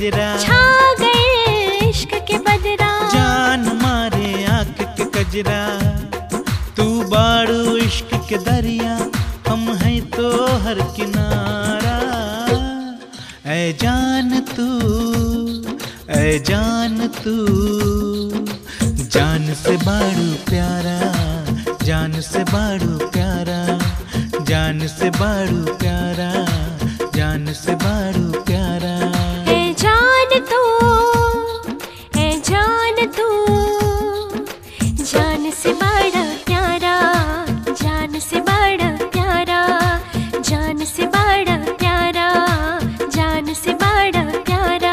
कजरा छा गए इश्क के बदरा जान मारे आंख के कजरा तू बाड़ू इश्क के दरिया हम हैं तो हर किनारा ऐ जान तू ऐ जान तू जान से बाड़ू प्यारा जान से बाड़ू प्यारा जान से बाड़ू प्यारा जान से बाड़ू प्यारा ए जान तू ए जान तू जान से बड़ा प्यारा जान से बड़ा प्यारा जान से बड़ा प्यारा जान से बड़ा प्यारा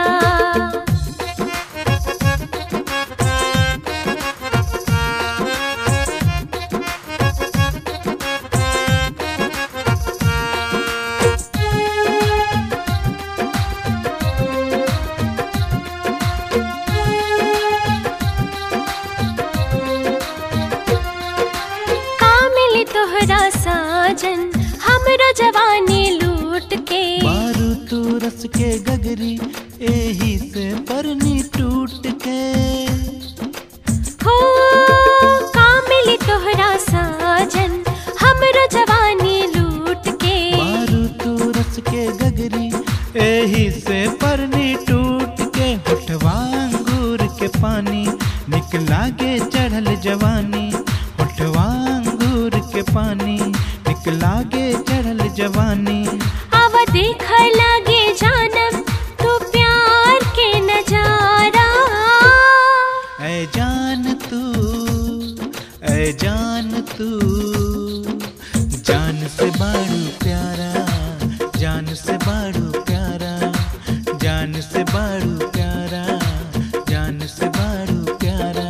का मिली तोहरा साजन हमरो जवानी लूट के मारू तू रस के गगरी एही से परनी टूट के हो का मिली तोहरा साजन हमरो जवानी लूट के मारू तू रस के गगरी एही से परनी टूट के होठवा अंगूर के पानी निकला के चढ़ल जवानी होठवा अंगूर के पानी निकला के चढ़ल जवानी अब देख लगे जानम तू प्यार के नजारा ऐ जान तू ऐ जान तू जान से बाड़ू प्यारा जान से बाड़ू प्यारा जान से बाड़ू प्यारा जान से बाड़ू प्यारा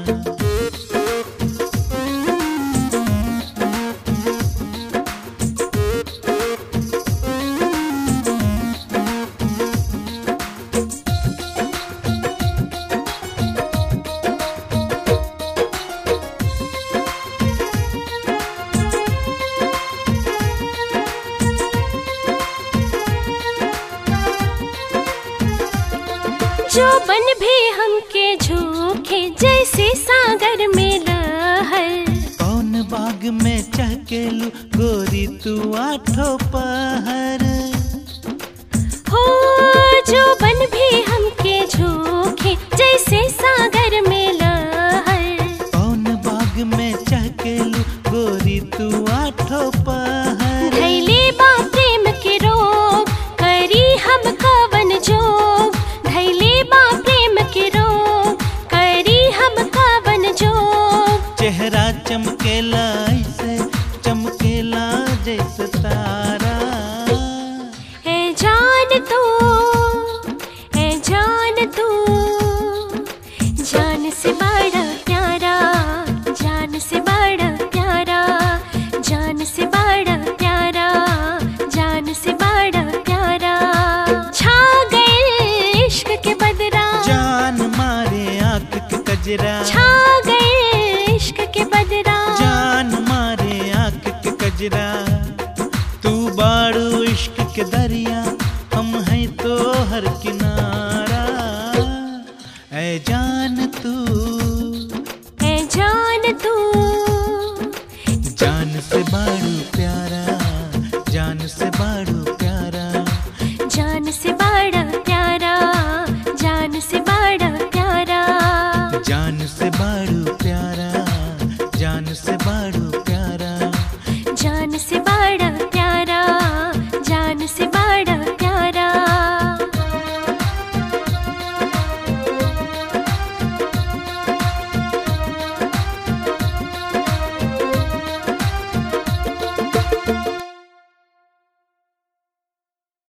जो बन भी हमके झोंके जैसे सागर में लहर कौन बाग में चहकेलू गोरी तू आठो पहर हो जो बन भी हमके झोंके जैसे सागर में लहर कौन बाग में चहकेलू गोरी तू आठो पहर धैले बा प्रेम के रोग करी हम कवन जोग धैले बा प्रेम के रोग करी हम कवन जोग चेहरा चमकेला ऐसे चमकेला जैसे तारा है जान तू है जान तू जान से बड़ा प्यारा जान से बड़ा प्यारा जान से बड़ा प्यारा जान से बड़ा प्यारा छा गए इश्क के बदरा जान मारे आंख के कजरा छा गए इश्क के बदरा जान मारे आंख के कजरा तू बाड़ू इश्क के दरिया हम हैं तो हर किनारा ऐ जान तू है जान तू